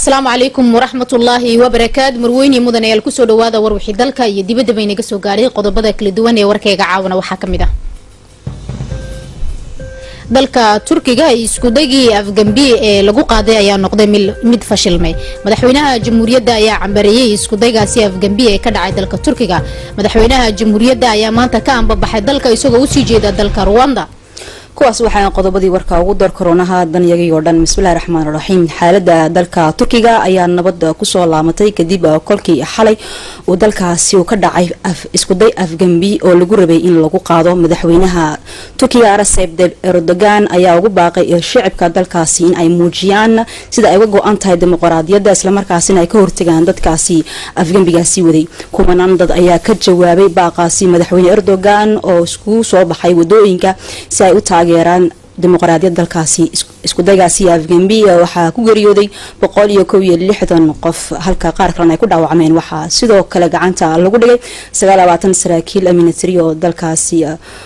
asalaamu calaykum waraxmatullaahi wabarakaatu marweyne mudanayaal kusoo dhawaada warwixii dalka iyo dibadda baynaga soo gaadhay qodobada kala duwan ee warkayga caawana waxaa kamid ah dalka turkiga iskudagii afgambi ee lagu qaaday ayaa noqday mid fashilmay madaxweynaha jamhuuriyadda ayaa cambareeyey iskudaygaasi afgambi ee ka dhacay dalka turkiga madaxweynaha jamhuuriyadda ayaa maanta ka ambabaxay dalka isagoo usii jeeda dalka ruwanda kuwaas waxaa qodobadii warka ugu dar koronaha danyagii oo dhan bismillahi raxmaan raxiim xaalada dalka turkiga ayaa nabad kusoo laamatay kadib kolkii xalay uu dalkaasi ka dhacay iskuday afgambi oo lagu rabay in lagu qaado madaxweynaha turkiga recep erdogan ayaa ugu baaqay shicibka dalkaasi in ay muujiyaan sida ay uga go-an tahay dimuqraadiyadda islamarkaasina ay ka hortagaan dadkaasi afgambigaasi waday kumanaan dad ayaa ka jawaabay baaqaasi madaxweyne erdogan oo iskugu soo baxay wadooyinka si ay u taageeraan dimuqraadiyad dalkaasi iskudaygaasi afgambi waxaa ku geeriyooday boqol iyo kow iyo lixdan qof halka qaar kalena ay ku dhaawacmeen waxaa sidoo kale gacanta lagu dhigay sagaal labaatan saraakiil military oo dalkaasi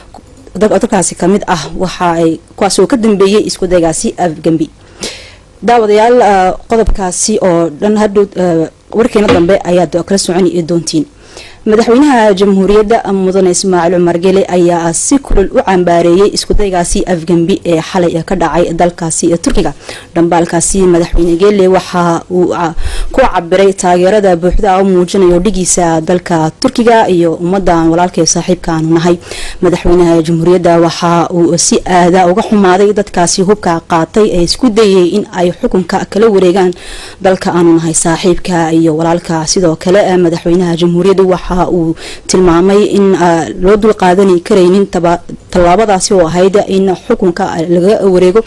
dalkaasi kamid ah waxa ay kuwaas oo ka dambeeyey iskudaygaasi afgambi daawadayaal qodobkaasi oo dhan hadhow warkeena dambe ayaad kala soconi doontiin madaxweynaha jamhuuriyadda mudane ismaaciil cumar gele ayaa si kulul u cambaareeyay iskudaygaasi afgambi ee xalay ka dhacay dalkaasi turkiga dhambaalkaasi madaxweyne gele waxa uu ku cabiray taageerada buuxda u muujinayo dhigiisa dalka turkiga iyo ummadan walaalkee saaxiibkaanu nahay madaxweynaha jamhuuriyadda waxa uu si aada uga xumaaday dadkaasi hubka qaatay ee isku dayay in ay xukunka kala wareegaan dalka aanu nahay saaxiibka iyo walaalka sidoo kale madaxweynaha jamhuuriyadda waxa uu tilmaamay in loo dul qaadani karaynin tallaabadaasi oo ahayd in xukunka laga wareego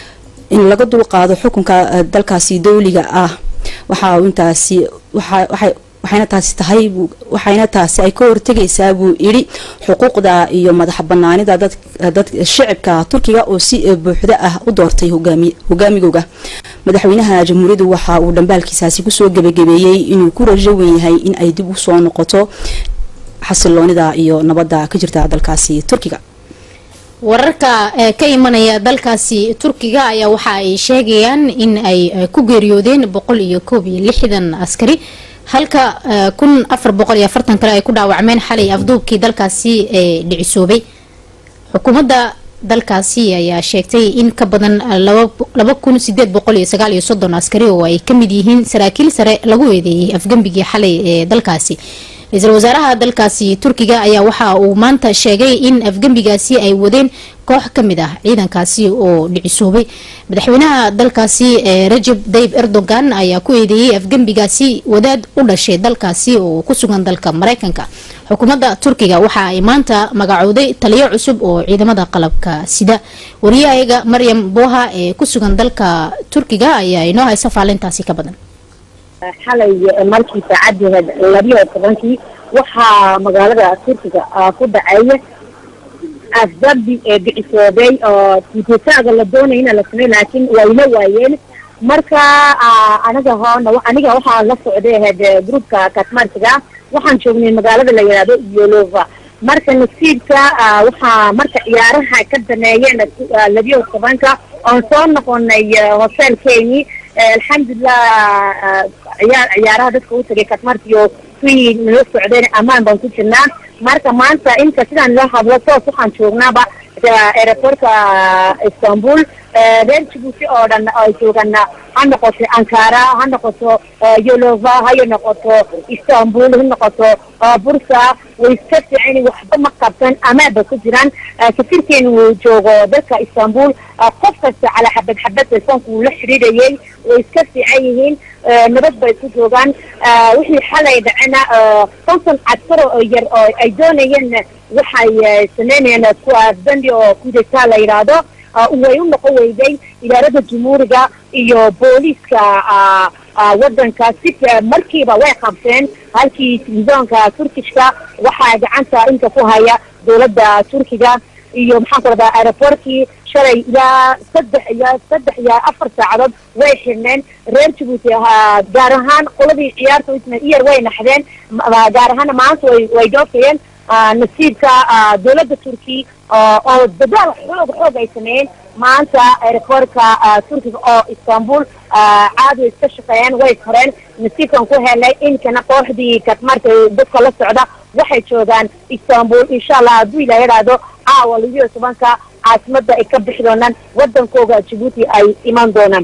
in laga dulqaado xukunka dalkaasi dowliga ah waxa intaasi waxayna taasi tahay waxayna taasi ay ka hortegaysaa buu yidhi xuquuqda iyo madax banaanida dad shicibka turkiga oo si buuxda ah u doortay hogaamigooga madaxweynaha jamhuuriyaddu waxa uu dhambaalkiisaasi kusoo gebagabeeyey inuu ku rajo wen yahay in ay dib usoo noqoto xasiloonida iyo nabadda ka jirta dalkaasi turkiga wararka ka imanaya dalkaasi turkiga ayaa waxa ay sheegayaan in ay ku geeriyoodeen boqol iyo koob iyo lixdan askari halka kun afar boqol iyo afartan kale ay ku dhaawacmeen xalay afduubkii dalkaasi ee dhicisoobay xukuumadda dalkaasi ayaa sheegtay in ka badan laba kun sideed boqol iyo sagaal iyo soddon askari oo ay kamid yihiin saraakiil sare lagu eedeeyay afgembigii xalay ee dalkaasi ra-iisul wasaaraha dalkaasi turkiga ayaa waxa uu maanta sheegay in afgembigaasi ay wadeen koox kamid ah ciidankaasi oo dhicisoobay madaxweynaha dalkaasi rajab dayib erdogan ayaa ku eedeeyey afgembigaasi wadaad u dhashay dalkaasi oo ku sugan dalka mareykanka xukuumadda turkiga waxa ay maanta magacowday taliyo cusub oo ciidamada qalabka sida wariyahayaga maryam boha ee ku sugan dalka turkiga ayaa inoo haysa faalintaasi ka badan xalay markii saacaddeed labiyo tobankii waxaa magaalada turkiga ku dhaceeya afdambi ee bicisoobay oo tiititaaga la doonayna la samey laakiin wayla waayeen marka aniga hoona aniga waxaa la socday ahayd groupka katmartiga waxaan joognay magaalada la yidhaahdo yolova marka nasiibka waxaa marka ciyaaraha ka dameeyeen labiyo tobanka oon soo noqonay hotelkeeni alxamdulilah ciyaar ciyaaraha dadka u tagay katmartiyo kuwii nala socdeen ammaan baan ku jirnaa marka maanta inta sidaan loo hadlo toos waxaan joognaaba aeroportka istanbul reer jibuuti oo dhan ay joogaan ha noqoto ankara ha noqoto yolova ha noqoto istanbul ha noqoto bursa way iska fiican waxba ma qabsan amaanba ku jiraan safirkeena uu joogo dalka istanbul qof kasta calaa xabad xabad telefoonka uu la xidhiidhayay way iska fiican yihiin nabad bay ku joogaan wixii xalay dhacena konton caskar oo yar oo ay doonayeen waxay sameynayeen kuwa bandi oo kudeta la yidhaahdo way u noqon weyday idaarada jumhuuriga iyo booliiska wadanka si markiiba way qabteen halkii televisoonka turkishka waxaa gacanta inta ku haya dowladda turkiga iyo maxaan ku radaa aeroportkii shalay ilaa saddex iyo saddex iyo afar saacadood way xirneen reer jabuuti gaar ahaan qoladii ciyaarta iyar way naxdeen gaar ahaana maanta way way dhoofayeen nasiibka dowladda turki oo dadaal xoog xoog ay sameeyeen maanta aeroportka turkiga oo istanbul caadi way iska shaqeeyeen way koreen nasiibkan ku helnay inkana kooxdii kadmarka dadka la socda waxay joogaan istanbul insha allah hadduu ilaa yidhaahdo caawa labiyo tobanka caasimada ay ka bixi doonaan wadankooga jabuuti ay iman doonaan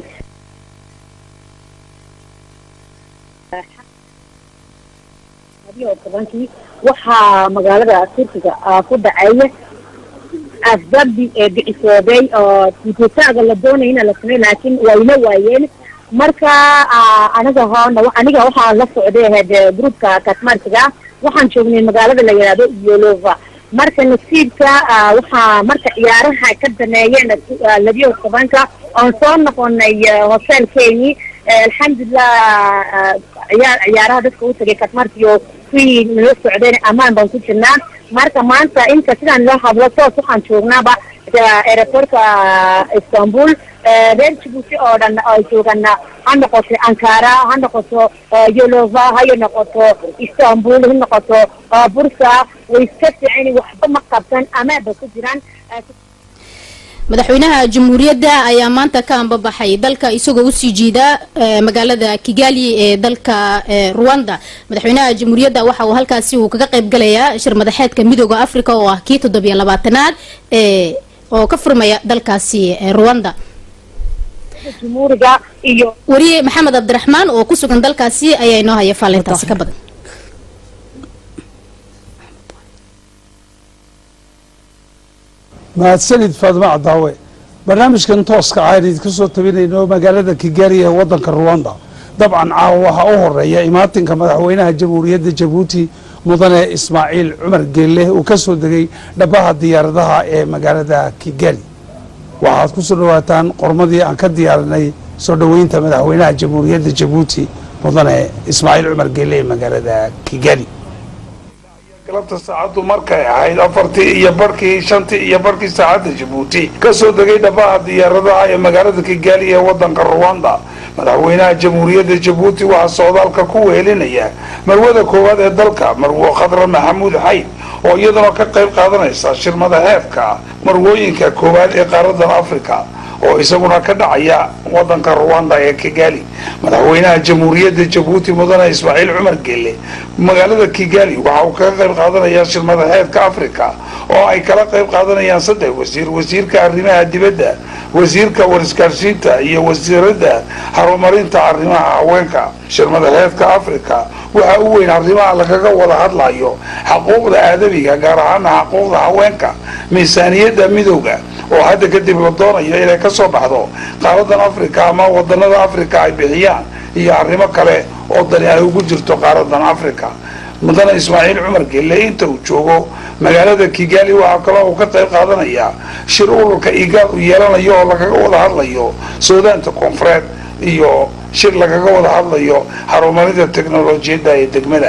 labiyo tobankii waxaa magaalada turkiga ku dhaceeya asbabi ee bicisoobay oo tiititaaga la doonaya ina la samey laakiin wayla waayeen marka aniga hoona aniga waxaa la socday ahayd groupka katmarkiga waxaan joognay magaalada la yidhaahdo yolova marka nasiibka waxaa marka ciyaaraha ka dameeyeen labiyo tobanka oon soo noqonay hotelkeeni alxamdulilah ciyaar ciyaaraha dadka u tagay katmarkiyo kuwii nala socdeen ammaan baan ku jirnaa marka maanta inta sidaan loo hadlo toos waxaan joognaaba aeroportka istanbul reer jibuuti oo dhan ay joogaan ha noqoto ankara ha noqoto yolova hayo noqoto istanbul ha noqoto bursa way iska fiican waxba ma qabsan amaanba ku jiraan madaxweynaha jamhuuriyadda ayaa maanta ka ambabaxay dalka isagoo usii jiida magaalada kigali ee dalka ruwanda madaxweynaha jamhuuriyadda waxa uu halkaasi uu kaga qayb galayaa shir madaxeedka midooda africa oo ah kii toddobiyo labaatanaad oo ka furmaya dalkaasi ruwanda jumhuuriga iyo wariye maxamed cabdiraxmaan oo ku sugan dalkaasi ayaa inoo haya faalintaasi ka badan mahadsanid faadma cadaawe barnaamijkan tooska aynu ka soo tabinayno magaalada kigali ee wadanka ruwanda dabcan caawa waxaa u horeeya imaatinka madaxweynaha jamhuuriyadda jabuuti mudane ismaaciil cumar geelle uu ka soo degay dhabaha diyaaradaha ee magaalada kigali waxaad ku soo dhawaataan qormadii aan ka diyaarinay soo dhoweynta madaxweynaha jamhuuriyadda jabuuti mudane ismaaciil cumar geelle ee magaalada kigali galabta saacaddu markay ahayd afartii iyo barhkii shantii iyo barhkii saacadda jabuuti ka soo degay dhabaha diyaaradaha ee magaalada kigali ee waddanka ruwanda madaxweynaha jamhuuriyadda jabuuti waxaa socdaalka ku wehelinaya marwada koowaad ee dalka marwo khadra maxamuud xayd oo iyaduna ka qayb qaadanaysa shirmada heefka marwooyinka koowaad ee qaaradan africa oo isaguna ka dhacaya wadanka ruwanda ee kigali madaxweynaha jamhuuriyadda jabuuti mudane ismaaciil cumar geelle magaalada kigali waxa uu kaga qayb qaadanayaa shirmada heedka africa oo ay kala qayb qaadanayaan saddex wasiir wasiirka arrimaha dibadda wasiirka warisgaarsiinta iyo wasiiradda horumarinta arrimaha haweenka shirmada heedka africa waxaa u weyn arrimaha lagaga wada hadlayo xaquuqda aadamiga gaar ahaana xaquuqda haweenka miisaaniyadda midowga oo hadda kadib la doonayo inay ka soo baxdo qaaradan africa ama wadanada africa ay bixiyaan iyo arrimo kale oo dani ay ugu jirto qaaradan africa mudane ismaaciil cumar gelle inta uu joogo magaalada kigali waxaa kaloo uu ka qayb qaadanayaa shir ururka igaal uu yeelanayo oo lagaga wada hadlayo suudaanta koonfureed iyo shir lagaga wada hadlayo horumarinta teknolojiyadda ee degmada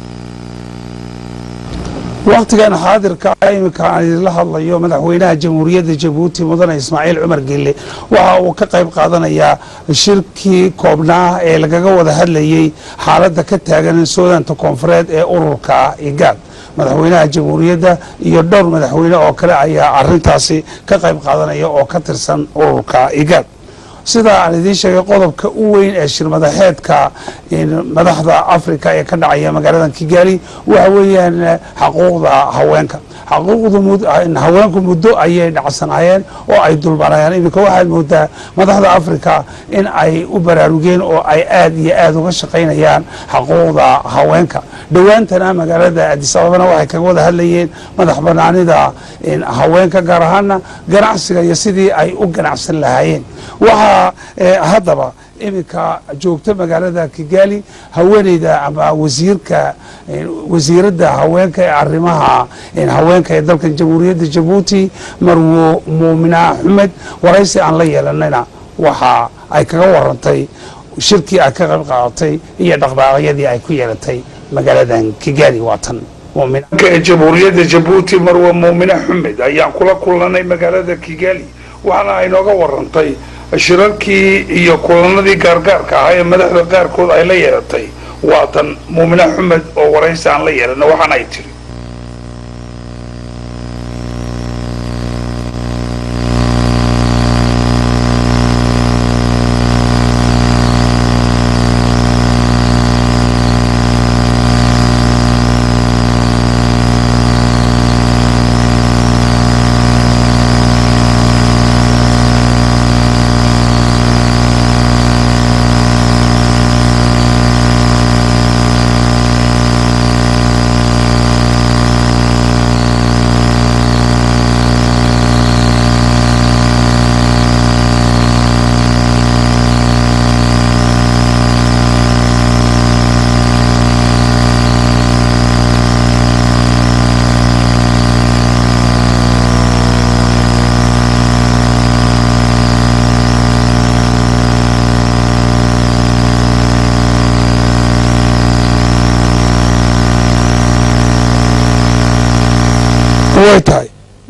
wakhtigan xaadirka imika aan idinla hadlayo madaxweynaha jamhuuriyadda jabuuti mudane ismaaciil cumar gelle waxa uu ka qayb qaadanayaa shirkii koobnaa ee lagaga wada hadlayay xaaladda ka taagan suudaanta koonfureed ee ururka igaad madaxweynaha jamhuuriyadda iyo dhowr madaxweyne oo kale ayaa arintaasi ka qayb qaadanaya oo ka tirsan ururka igaad sidaa aan idiin sheegay qodobka u weyn ee shirmadaxeedka madaxda africa ee ka dhacaya magaalada kigali waxa weeyaan xaquuqda haweenka xaquuqda haweenku muddo ayay dhacsanaayeen oo ay dulmarayaan iminka waxaad moodaa madaxda africa in ay u baraarugeen oo ay aad iyo aad uga shaqaynayaan xaquuqda haweenka dhowaantana magaalada adis ababana waxay kaga wada hadlayeen madax banaanida haweenka gaar ahaana ganacsiga iyo sidii ay u ganacsan lahaayeen waxaa haddaba iminka joogta magaalada kigali haweeneyda ama wasiirka wasiiradda haweenka ee arrimaha haweenka ee dalkan jamhuuriyadda jabuuti marwo muumina xumed waraysi aan la yeelanayna waxa ay kaga warantay shirkii ay ka qayb qaadatay iyo dhaqdhaaqyadii ay ku yeelatay magaaladan kigali waatan ee jamhuuriyadda jabuuti marwo muumine xumed ayaan kula kulnanay magaalada kigali waxaana ay nooga warantay shirarkii iyo kulanadii gaargaarka ahaa ee madaxda qaarkood ay la yeelatay waatan muumine xumed oo waraysi aan la yeelana waxaana ay tiri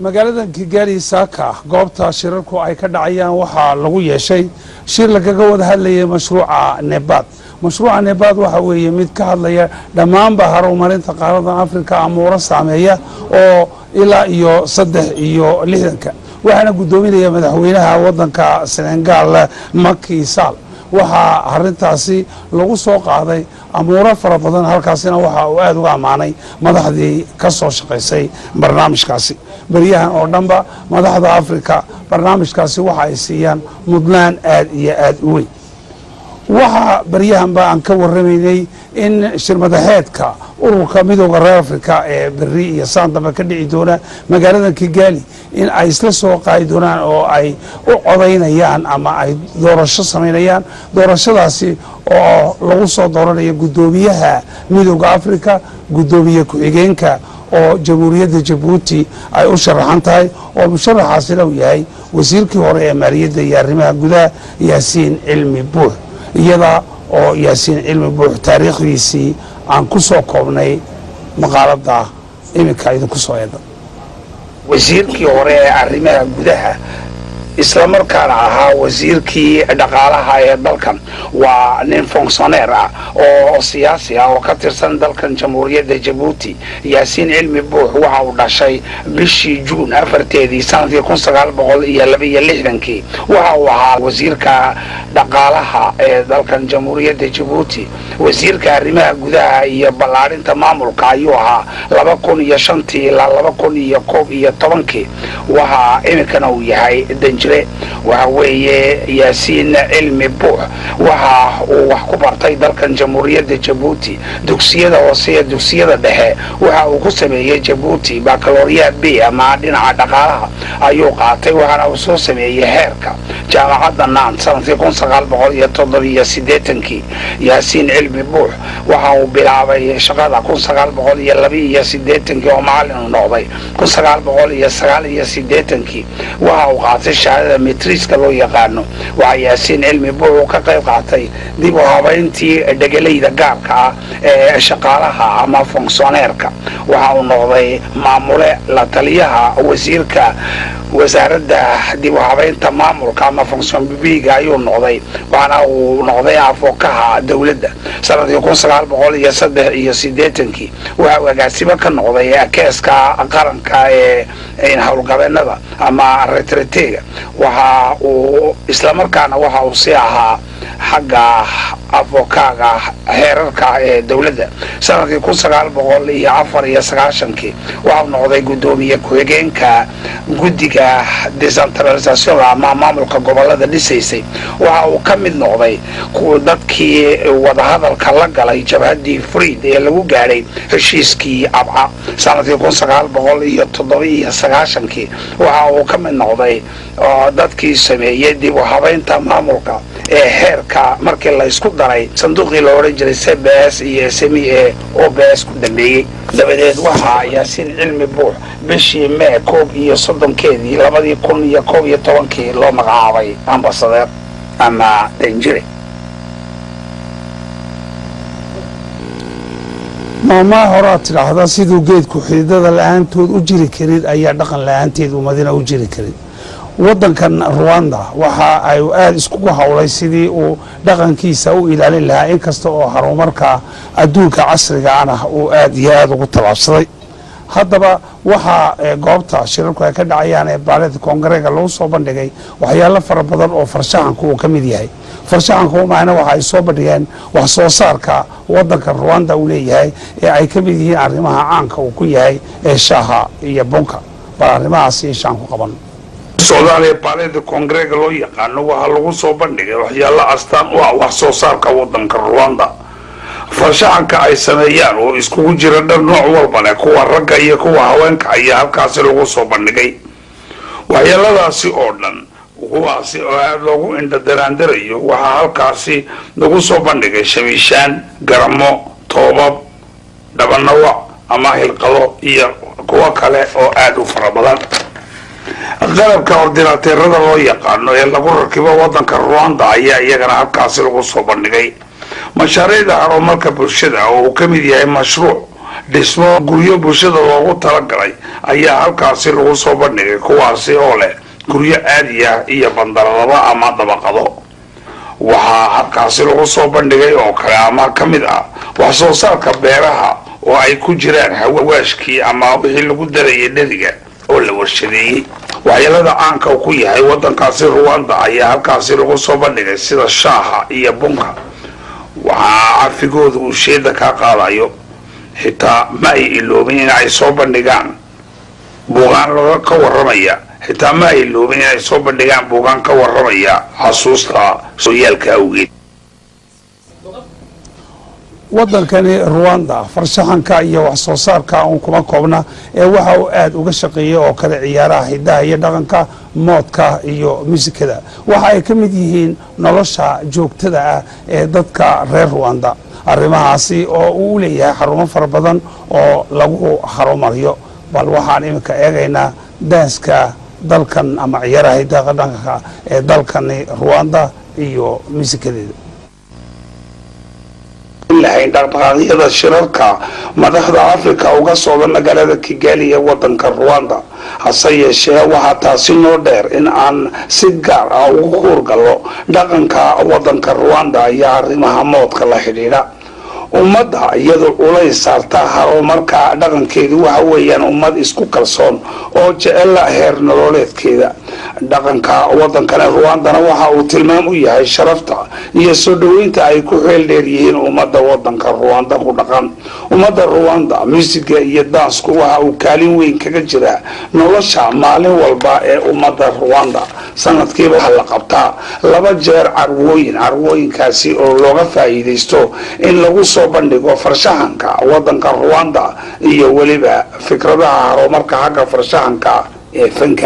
magaalada kigaali saaka goobta shirarku ay ka dhacayaan waxaa lagu yeeshay shir lagaga wada hadlayay mashruuca nebaad mashruuca nebaad waxa weeye mid ka hadlaya dhammaanba horumarinta qaarada afrika amuuro saameeya oo ilaa iyo saddex iyo lixdanka waxaana guddoominaya madaxweynaha wadanka senegaal maki sall waxaa arintaasi lagu soo qaaday amuuro fara badan halkaasina waxa uu aada uga ammaanay madaxdii ka soo shaqaysay barnaamijkaasi beryahan oo dhanba madaxda afrika barnaamijkaasi waxa ay siiyaan mudnaan aad iyo aada u weyn waxaa baryahanba aan ka waramaynay in shirmadaxeedka ururka midooda reer afrika ee beri iyo saandamba ka dhici doona magaalada kigaali in ay isla soo qaadi doonaan oo ay u codaynayaan ama ay doorasho samaynayaan doorashadaasi oo lagu soo dooranayo guddoomiyaha midooda afrika guddoomiye ku-xigeenka oo jamhuuriyadda jabuuti ay u sharaxan tahay oo musharaxaasina uu yahay wasiirkii hore ee maaliyadda iyo arrimaha gudaha yaasiin cilmi buux iyada oo yaasiin cilmi buux taariikhdiisii aan ku soo koobnay maqaalada iminka idinku soo eeda wasiirkii hore ee arrimaha gudaha islamarkaana ahaa wasiirkii dhaqaalaha ee dalkan waa nin fonctioneer ah oo siyaasi ah oo ka tirsan dalkan jamhuuriyadda jabuuti yaasiin cilmi buux waxa uu dhashay bishii juun afarteedii sanadkii kun sagaal boqol iyo labaiyo lixdankii waxa uu ahaa wasiirka dhaqaalaha ee dalkan jamhuuriyadda jabuuti wasiirka arrimaha gudaha iyo ballaadhinta maamulka ayuu ahaa laba kun iyo shantii ilaa laba kun iyo koob iyo tobankii waxa iminkana uu yahay danjire waxa weeye yaasiin cilmi buux waxa uu wax ku bartay dalkan jamhuuriyadda jabuuti dugsiyada hoose iyo dugsiyada dhexe waxa uu ku sameeyey jabuuti bacaloria b ama dhinaca dhaqaalaha ayuu qaatay waxaana uu soo sameeyey heerka jaamacadda nant sanadkii kun sagaal boqol iyo toddobiyo siddeetankii yaasiin cilmi buux waxa uu bilaabay shaqada kun sagaal boqol iyo labaiyo siddeetankii oo macallin uu noqday kun sagaal boqol iyo sagaal iyo siddeetankii waxa uu qaatay shahaadada metriiska loo yaqaano waxaa yaasiin cilmi buux uu ka qayb qaatay dib u habayntii dhegelayda gaarka ah ee shaqaalaha ama fonctioneerka waxa uu noqday maamule la taliyaha wasiirka wasaaradda dib u habaynta maamulka ama fonction bibiga ayuu noqday waxaana uu noqday afookaha dowladda sanadkii kun sagaal boqol iyo saddex iyo siddeetankii waxa uu agaasimo ka noqday keeska qaranka ee howlgabeenada ama retretega waxa uu islamarkaana waxa uu si ahaa xagga afokaaga heerarka ee dowladda sanadkii kun sagaal boqol iyo afar iyo sagaashankii waxau noqday guddoomiye ku-xigeenka guddiga decentralisationka ama maamulka gobolada dhisaysay waxa uu ka mid noqday dadkii wadahadalka la galay jabhaddii friid ee lagu gaadhay heshiiskii abca sanadkii kun sagaal boqol iyo toddoba iyo sagaashankii waxa uu ka mid noqday dadkii sameeyey dib u habaynta maamulka ee heerka markii la isku daray sanduuqii la odhan jiray cbs iyo smi e oo bs ku dambeeyey dabadeed waxaa yaasiin cilmi buux bishii mee koob iyo soddonkeedii labadii kun iyo koob iyo tobankii loo magacaabay ambasadeer ama danjire maamaha horaad tidhaahdaa siduu geedku xididada la-aantood u jiri karin ayaa dhaqan la-aanteed ummadina u jiri karin wadankan ruwanda waxa ay aada iskugu howlay sidii uu dhaqankiisa u ilaalin lahaa inkasta oo horumarka adduunka casrigaana uu aada iyo aada ugu tallaabsaday haddaba waxaa goobta shirarku ay ka dhacayaan ee baalida koongareega lagu soo bandhigay waxyaalo fara badan oo farshaxanku uu ka mid yahay farshaxanku macna waxa ay soo bandhigeen wax soo saarka wadanka ruwanda uu leeyahay ee ay ka mid yihiin arrimaha caanka uu ku yahay ee shaaha iyo bunka bal arrimahaas iyo shaan ku qaban socdaal ee baalida koongareega loo yaqaano waxaa lagu soo bandhigay waxyaalo astaan u ah wax soo saarka wadanka ruwanda farshaxanka ay sameeyaan oo iskugu jira dhan nooc walba leh kuwa ragga iyo kuwa haweenka ayaa halkaasi lagu soo bandhigay waxyeeladaasi oo dhan kuwaasi oo aada loogu indhadaraandarayo waxaa halkaasi lagu soo bandhigay shabiishaan garamo toobab dhabanawac ama hilqado iyo kuwo kale oo aada u fara badan qalabka ordinaateerada loo yaqaano ee lagu rakibo wadanka ruwanda ayaa iyagana halkaasi lagu soo bandhigay mashaariicda horumarka bulshada oo uu ka mid yahay mashruuc dhismo guryo bulshada loogu talagalay ayaa halkaasi lagu soo bandhigay kuwaasi oo leh guryo caadi ah iyo bandaradaba ama dabaqado waxaa halkaasi lagu soo bandhigay oo kale ama ka mid ah wax soo saarka beeraha oo ay ku jiraan hawaashkii ama wixii lagu darayay dheriga oo la warshadeeyey waxyeelada caanka uu ku yahay wadankaasi ruwanda ayaa halkaasi lagu soo bandhigay sida shaaha iyo bunka waxaa cafigooda uu sheeda kaa qaadayo xitaa ma ay iloobin in ay soo bandhigaan buugaan laga ka waramaya xitaa ma ay iloobin in ay soo bandhigaan buugaan ka waramaya xasuusta sooyaalka awgeed wadankani ruwanda farshaxanka iyo wax soo saarka uun kuma koobna ee waxa uu aada uga shaqeeyay oo kale ciyaaraha hidaha iyo dhaqanka moodka iyo muusikada waxa ay ka mid yihiin nolosha joogtada ah ee dadka reer ruwanda arrimahaasi oo uu u leeyahay xarumo fara badan oo lagu harumariyo bal waxaan iminka eegaynaa daaska dalkan ama ciyaaraha hidaha dhaqanka ee dalkani ruwanda iyo muusikadeeda lahayn dhaqdhaqaaqyada shirarka madaxda africa uga socda magaalada kigali ee wadanka ruwanda hase yeeshee waxaa taasi noo dheer in aan si gaar ah ugu huurgallo dhaqanka wadanka ruwanda iyo arrimaha moodka la xidhiidha ummadda iyadoo culays saarta horumarka dhaqankeedu waxa weeyaan ummad isku kalsoon oo jecela heer nololeedkeeda dhaqanka wadankani ruwandana waxa uu tilmaam u yahay sharafta iyo soo dhoweynta ay ku xeel dheer yihiin ummadda wadanka ruwanda ku dhaqan ummadda ruwanda muusiga iyo dansku waxa uu kaalin weyn kaga jiraa nolosha maalin walba ee ummadda ruwanda sanadkiiba waxaa la qabtaa laba jeer carwooyin carwooyinkaasi oo looga faa'iidaysto in lagu soo bandhigo farshaxanka wadanka ruwanda iyo weliba fikradaha horumarka xagga farshaxanka ee fanka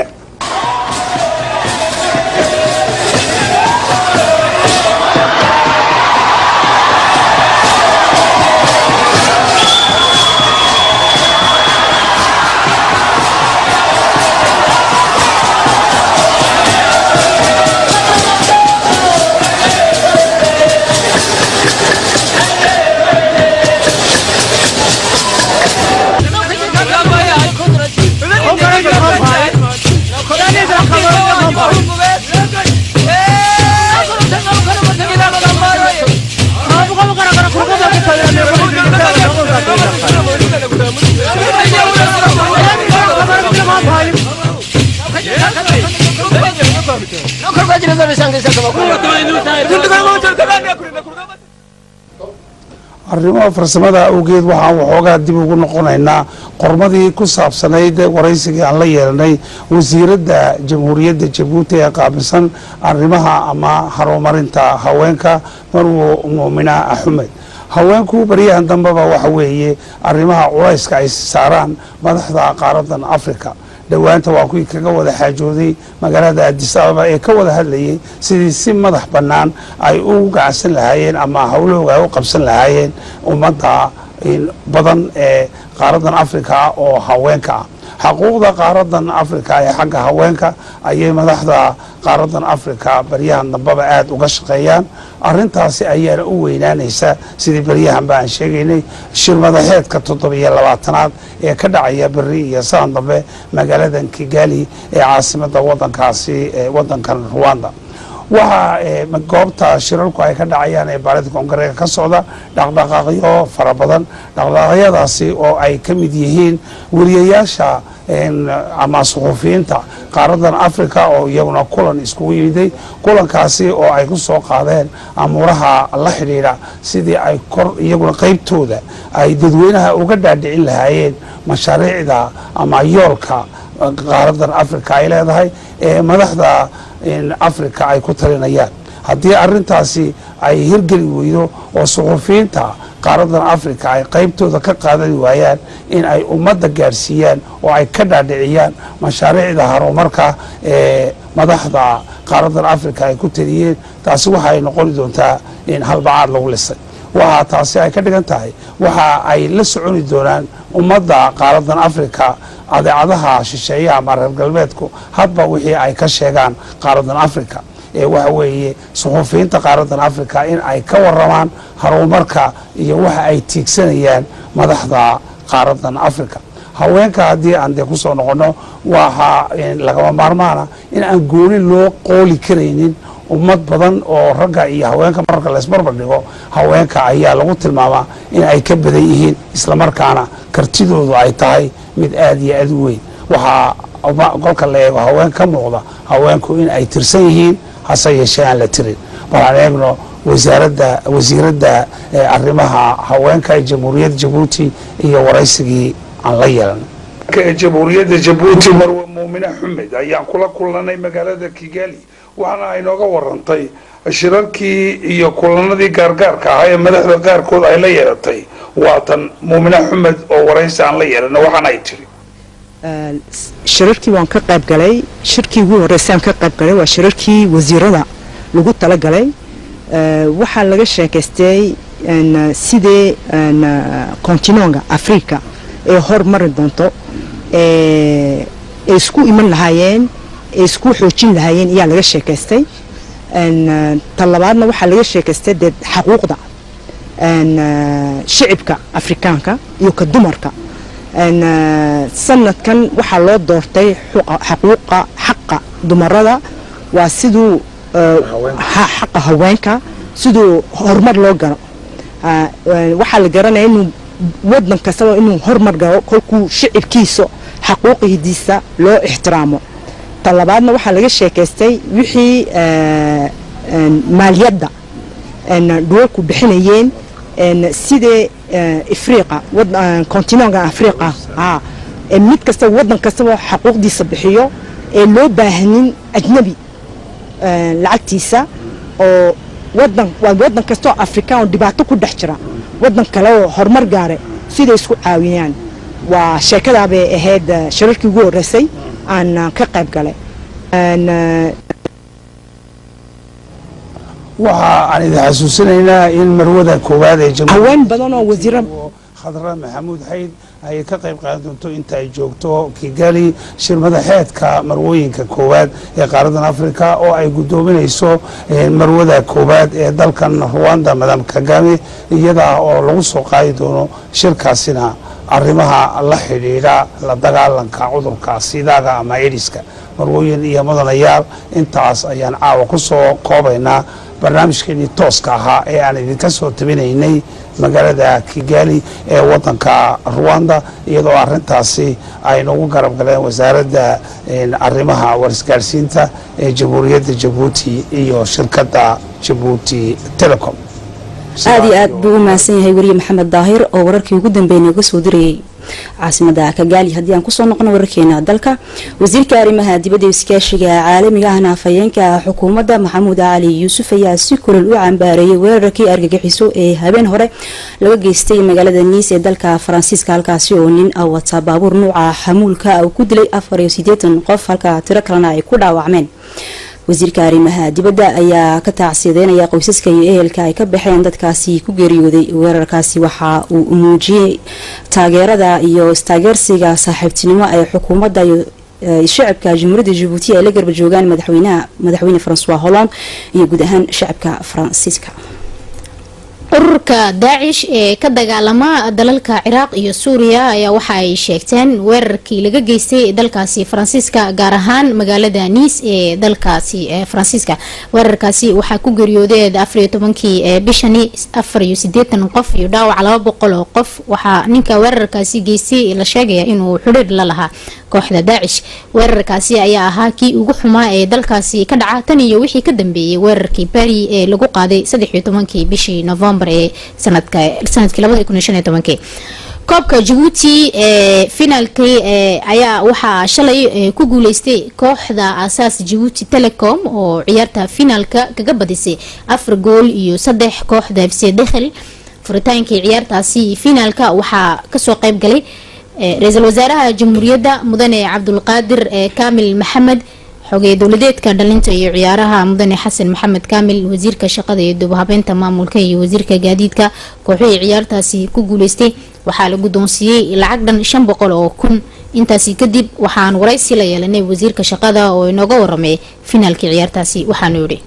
arrimaha farsamada awgeed waxaan waxoogaa dib ugu noqonaynaa qormadii ku saabsanayd waraysigii aan la yeelanay wasiiradda jamhuuriyadda jabuuti ee qaabilsan arrimaha ama horumarinta haweenka marwo muumina axmed haweenku baryahan dambeba waxa weeye arrimaha culayska ay saaraan madaxda qaaradan africa dhowaanta waa kuwii kaga wada xaajooday magaalada adis ababa ee ka wada hadlayay sidii si madax bannaan ay u gacansan lahaayeen ama howlahooga ay u qabsan lahaayeen ummadda badan ee qaaradan africa oo haweenka ah xaquuqda qaaradan africa ee xagga haweenka ayay madaxda qaaradan africa baryahan dambeba aada uga shaqeeyaan arintaasi ayaana u weynaanaysa sidii baryahan ba aan sheegaynay shir madaxeedka toddobiyo labaatanaad ee ka dhacaya beri iyo saan dambe magaaladan kigali ee caasimada wadankaasi ee wadankan ruwanda waxaa goobta shirarku ay ka dhacayaan ee baalida koongareega ka socda dhaqdhaqaaqyo fara badan dhaqdhaqaaqyadaasi oo ay ka mid yihiin weriyayaasha ama suxuufiyiinta qaaradan africa oo iyaguna kulan iskugu yimiday kulankaasi oo ay ku soo qaadeen amuuraha la xidhiidha sidii ay kor iyaguna qeybtooda ay dadweynaha uga dhaadhicin lahaayeen mashaariicda ama yoolka qaaradan africa ay leedahay ee madaxda africa ay ku talinayaan haddii arintaasi ay hirgeli weydo oo suxuufiyiinta qaaradan africa ay qeybtooda ka qaadan waayaan in ay ummadda gaadhsiiyaan oo ay ka dhaadhiciyaan mashaariicda horumarka ee madaxda qaaradan africa ay ku taliyeen taasi waxa ay noqoni doontaa in halbacaad lagu lisay waxaa taasi ay ka dhigan tahay waxa ay la soconi doonaan ummadda qaaradan africa adeecadaha shisheeyaha ama reer galbeedku hadba wixii ay ka sheegaan qaaradan africa ee waxa weeye suxuufiyiinta qaaradan africa in ay ka waramaan horumarka iyo waxa ay tiigsanayaan madaxda qaaradan africa haweenka haddii aan dee kusoo noqono waxaa lagama maarmaana in aan gooni loo qooli karaynin ummad badan oo ragga iyo haweenka marka laysbarbar dhigo haweenka ayaa lagu tilmaamaa in ay ka badan yihiin islamarkaana kartidoodu ay tahay mid aada iyo aada u weyn waxaa kolka la eego haween ka muuqda haweenku in ay tirsan yihiin hase yeeshee aan la tirin waxaan eegno wasaaradda wasiiradda arrimaha haweenka ee jamhuuriyadda jabuuti iyo waraysigii aan la yeelan jamhuuriyadda jabuuti marwe muumine xumed ayaan kula kulanay magaalada kigali waxaana ay nooga warantay shirarkii iyo kulanadii gaargaarka ahaa ee madaxda qaarkood ay la yeelatay waatan muumine xumed oo waraysi aan la yeelana waxaana ay tiri shirarkii waan ka qayb galay shirkii ugu horreysaan ka qayb galay waa shirarkii wasiirada lagu talagalay waxaa laga sheekaystay sidee continonga africa ee hormari doonto ay isku iman lahaayeen ay isku xoojin lahaayeen ayaa laga sheekaystay ta labaadna waxaa laga sheekaystay dee xaquuqda shicibka afrikaanka iyo ka dumarka sanadkan waxaa loo doortay xaquuqa xaqa dumarada waa siduu xaqa haweenka siduu horumar loo galo waxaa la garanaya inuu wadan kastaba inuu horumar galo kolkuu shicibkiisa xaquuqidiisa loo ixtiraamo ta labaadna waxaa laga sheekaystay wixii maaliyadda dhulalku bixinayeen sidee afriqa continonga afriqa mid kastaba wadan kastaba xaquuqdiisa bixiyo ee loo baahanin ajnabi lacagtiisa oo wadan waa wadan kastoo afrikaan oo dhibaato ku dhex jira wadan kale oo horumar gaare siday isku caawiyaan waa sheekadaabay ahayd shirarkii ugu horreysay aan ka qayb galay waxa aan idin xasuusinaynaa in marwada koowaad ee haween badan oo wasiiro khadra maxamuud xayd ay ka qayb qaadan doonto inta ay joogto kigali shir madaxeedka marwooyinka koowaad ee qaaradan africa oo ay guddoominayso marwada koowaad ee dalkan ruwanda madam kagame iyada oo lagu soo qaadi doono shirkaasina arrimaha la xidhiidha la dagaalanka cudurka sidaaga ama ediska marwooyin iyo mudanayaal intaas ayaan caawa ku soo koobaynaa barnaamijkeenii tooska ahaa ee aan idinka soo tabinaynay magaalada kigali ee wadanka ruwanda iyadoo arintaasi ay nagu garab galeen wasaaradda arrimaha warisgaarsiinta ee jamhuuriyadda jabuuti iyo shirkadda jabuuti telecom aada iyo aad buu u mahadsan yahay weriye maxamed daahir oo wararkii ugu dambeeyay nooga soo dirayay caasimada kagaali haddii aan kusoo noqono wararkeena dalka wasiirka arrimaha dibadda iskaashiga caalamiga ahna afhayeenka xukuumadda maxamuud cali yuusuf ayaa si kulal u cambaareeyay weerarkii argagixiso ee habeen hore laga geystay magaalada niis ee dalka faransiiska halkaasi oo nin wata baabuur nuuca xamuulka uu ku dilay afar iyo sideetan qof halka tiro kalena ay ku dhaawacmeen wasiirka arrimaha dibadda ayaa ka taacsiyadeynaya qoysaska iyo ehelka ay ka baxeen dadkaasi ku geeriyooday weerarkaasi waxa uu muujiyey taageerada iyo istaageersiga saaxiibtinimo ee xukuumadda iyo shacabka jamhuuriyadda jabuuti ay la garba joogaan madaxweynaha madaxweyne francois holland iyo guud ahaan shacabka faransiiska ururka daacish ee ka dagaalama dalalka ciraaq iyo suuriya ayaa waxa ay sheegteen weerarkii laga geystay dalkaasi faransiiska gaar ahaan magaalada niis ee dalkaasi faransiiska weerarkaasi waxaa ku geeriyoodeed afariyo tobankii bishani afar iyo sideetan qof iyo dhaawac laba boqol oo qof waxaa ninka weerarkaasi geystay la sheegaya inuu xidhiir la lahaa kooxda daacish weerarkaasi ayaa ahaa kii ugu xumaa ee dalkaasi ka dhaca tan iyo wixii ka dambeeyay weerarkii bari ee lagu qaaday saddexiyo tobankii bishii novembar ee sanadkii labadi kun iyo shan iyo tobankii koobka jabuuti ee finaalkii ayaa waxaa shalay ku guuleystay kooxda asaas jabuuti telecom oo ciyaarta finaalka kaga badisay afar gool iyo saddex kooxda fc dekhel furitaankii ciyaartaasi finaalka waxaa kasoo qeyb galay ra-iisul wasaaraha jamhuuriyadda mudane cabdulqaadir kaamil maxamed xogey dowladeedka dhalinta iyo ciyaaraha mudane xasan maxamed kaamil wasiirka shaqada iyo dubahabeynta maamulka iyo wasiirka gaadiidka kooxihii ciyaartaasi ku guuleystay waxaa la guddoonsiiyey lacag dhan shan boqol oo kun intaasi kadib waxaan waraysi la yeelanay wasiirka shaqada oo inooga waramay finaalkii ciyaartaasi waxaanu yidhi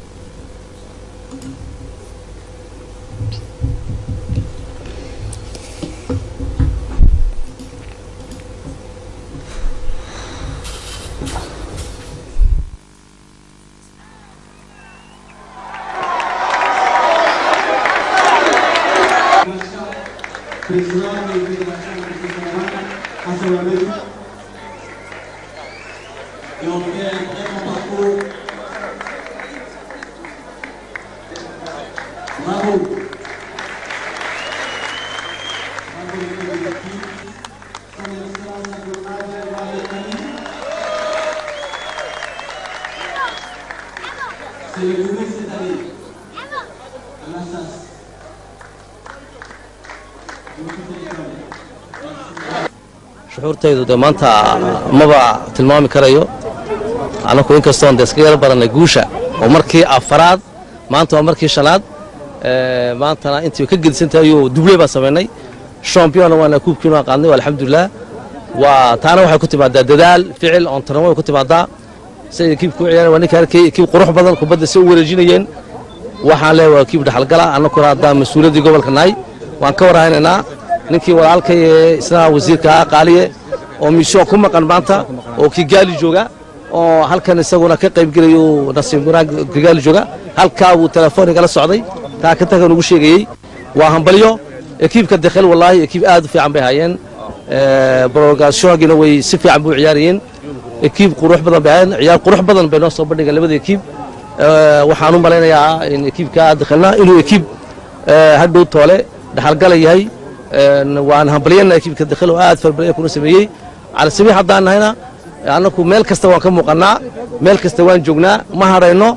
shucuurtaydu dee maanta maba tilmaami karayo annaku inkastoon dee iska yaro barannay guusha oo markii afaraad maanta waa markii shanaad maantana intii ka gedisantahay ayuu dubley baan samaynay championna waana kuubkiinu aan qaadnay alxamdulilah waa taana waxay ku timaadaa dadaal ficil oontarnimo way ku timaadaa siday kiibku u ciyaareen waa ninka arkay kiib qurux badan kubadda si u wareejinayeen waxaan leeyahay waa kiib dhaxalgala annakuna haddaan mas-uuliyaddii gobolka nahay waan ka warhaynaynaa ninkii walaalkay ee isna wasiirka ah qaaliye oo mishoon ku maqan maanta oo kigaali jooga oo halkan isaguna ka qaybgelayo nasiib wanaag kigaali jooga halkaa buu telefoon igala socday taa ka tagan ugu sheegayey waa hambalyo ekiibka dekhel wallaahi ekiib aad u fiican bay hayeen brogashongina way si fiican buu ciyaarayeen ekiib qurux badan bay hayeen ciyaar qurux badan bay noo soo bandhigeen labada ekiib waxaan u malaynayaa in ekiibka dekhelna inuu ekiib hadhow toole dhaxalgala yahay waan hambalyana ekiibka dekhel oo aad farbalya kuna sameeyey calasamiix haddaan nahayna annaku meel kasta waan ka muuqannaa meel kasta waan joognaa ma hadhayno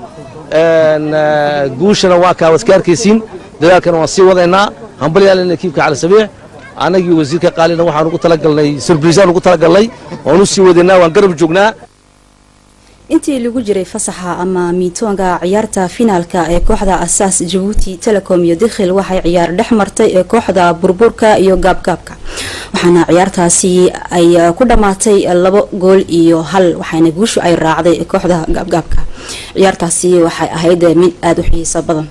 guushana waa kaa waska arkaysiin dadaalkana waan sii wadaynaa hambalyaalina ekiibka calasamiix annagii wasiirka qaalina waxaan ugu talagalnay surbriisaan ugu talagalnay waan u sii wadaynaa waan garab joognaa intii lagu jiray fasaxa ama miitoonga ciyaarta finaalka ee kooxda asaas jabuuti telecom iyo dikhil waxay ciyaar dhex martay ee kooxda burburka iyo gaabgaabka waxaana ciyaartaasi ay ku dhammaatay labo gool iyo hal waxaana guushu ay raacday kooxda gaabgaabka ciyaartaasi waxay ahayd mid aada u xiiso badan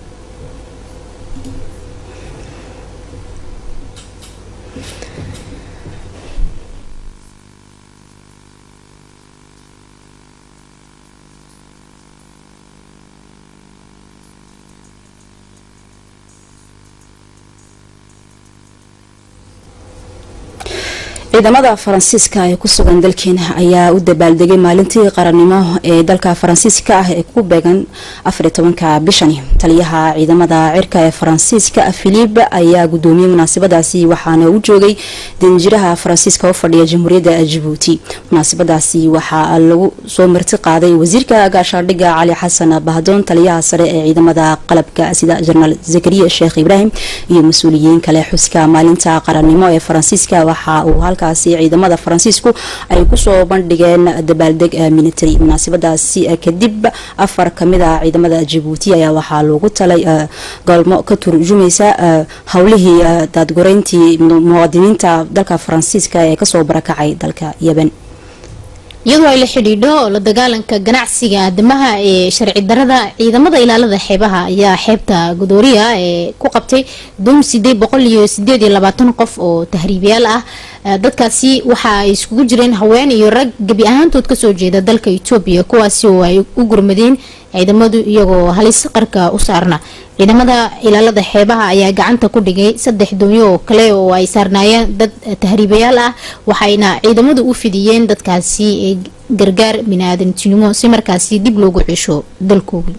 ciidamada faransiiska ee ku sugan dalkeena ayaa u dabaaldegay maalintii qarannimo ee dalka faransiiska ah ee ku beegan afaritobanka bishani taliyaha ciidamada cirka ee faransiiska filip ayaa gudoomiyey munaasabadaasi waxaana u joogay danjiraha faransiiska u fadhiya jamhuuriyadda jabuuti munaasabadaasi waxaa lagu soo marti qaaday wasiirka gaashaadhiga cali xasan bahdoon taliyaha sare ee ciidamada qalabka sida jenaraal zakariya sheekh ibraahim iyo mas-uuliyiin kale xuska maalinta qarannimo ee faransiiska waxa uu halkaasi ciidamada faransiisku ay kusoo bandhigeen dabaaldeg military munaasabadaasi kadib afar kamid a ciidamada jabuuti ayaa waxaa loogu talay galmo ka turjumaysa howlihii daadgoreyntii muwaadiniinta dalka faransiiska ee kasoo barakacay dalka yeban iyadoo ay la xidhiidho la dagaalanka ganacsiga aadamaha ee sharci darada ciidamada ilaalada xeebaha ayaa xeebta godooriya ee ku qabtay doon sideed boqol iyo sideed iyo labaatan qof oo tahriibayaal ah dadkaasi waxa ay iskugu jireen haween iyo rag gebi ahaantood kasoo jeeda dalka etoobiya kuwaasi oo ay u gurmadeen ciidamadu iyagoo halis qarka u saarna ciidamada ilaalada xeebaha ayaa gacanta ku dhigay saddex doonyo oo kale oo ay saarnaayeen dad tahriibayaal ah waxayna ciidamadu u fidiyeen dadkaasi gargaar biniaadantinimo si markaasi dib loogu cesho dalkoogii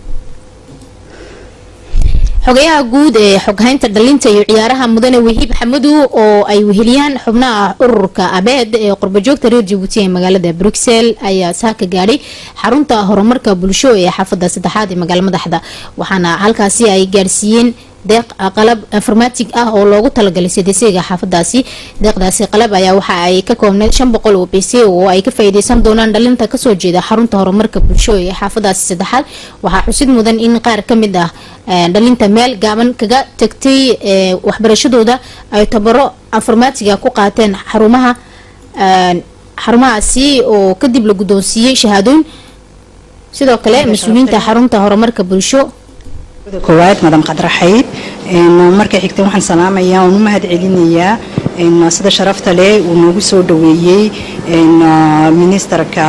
xogayaha guud ee xoghaynta dhalinta iyo ciyaaraha mudane wahiib xamadu oo ay weheliyaan xubnaha ururka abeed ee qurbajoogta reer jabuuti ee magaalada bruxelles ayaa saaka gaadhay xarunta horumarka bulsho ee xaafada saddexaad ee magaala madaxda waxaana halkaasi ay gaadhsiiyeen deeq qalab informatig ah oo loogu talagalay cdcga xaafadaasi deeqdaasi qalab ayaa waxa ay ka koobneyd shan boqol oo bc oo ay ka faa'iideysan doonaan dhalinta kasoo jeeda xarunta horumarka bulsho ee xaafadaasi saddexaad waxaa xusid mudan in qaar kamid ah dhalinta meel gaaban kaga tagtay waxbarashadooda ay tabaro informatiga ku qaateen xarumaha xarumahaasi oo kadib la guddoonsiiyey shahaadooyin sidoo kale mas-uuliyiinta xarunta horumarka bulsho koowaad madam qadraxayd marka xigta waxaan salaamayaa oon u mahad celinayaa sida sharafta leh uu noogu soo dhaweeyey ministerka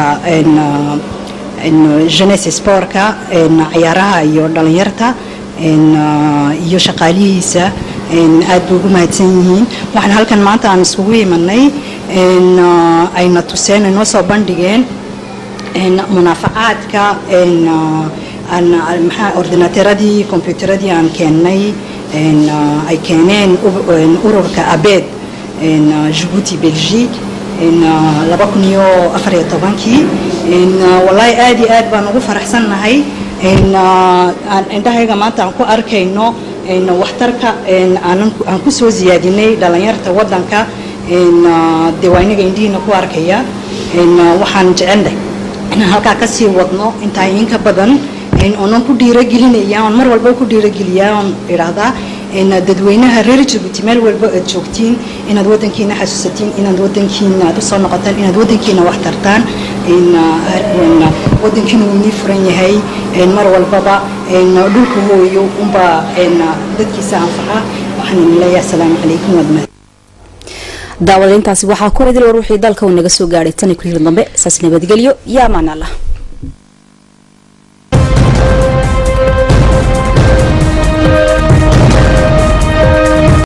jeunesse sportka ciyaaraha iyo dhalinyarta iyo shaqaalihiisa aad bay ugu mahadsan yihiin waxaan halkan maanta aan iskugu imanay ayna tuseen ay noo soo bandhigeen munaafacaadka maxaa ordinaateradii kombyuuteradii aan keennay ay keeneen ururka abeed jabuuti belgique laba kun iyo afar iyo tobankii wallaahi aad iyo aad baan ugu faraxsannahay indhahayga maanta aan ku arkayno waxtarka aan ku soo siyaadinay dhalinyarta waddanka dee waa inaga indhihiina ku arkaya waxaan jecelnahay inaan halkaa kasii wadno intaa inka badan oonan ku dhiiragelinaya oon mar walba ku dhiirageliyaa oon idhaahdaa dadweynaha reer jabuuti meel walba aad joogtiin inaad wadankiina xasuusatiin inaad wadankiina aad usoo noqotaan inaad wadankiina wax tartaan wadankiina wuu inii furan yahay mar walbaba dhulka hooyo unbaa dadkiisa anfaca waxaan idin leeyahay asalaamu calaykum waad mahad daawadaintaasi waxaa ku idil war wixii dalka uu naga soo gaadhay tani ku hiri dambe saas nabadgelyo yaa amaan allah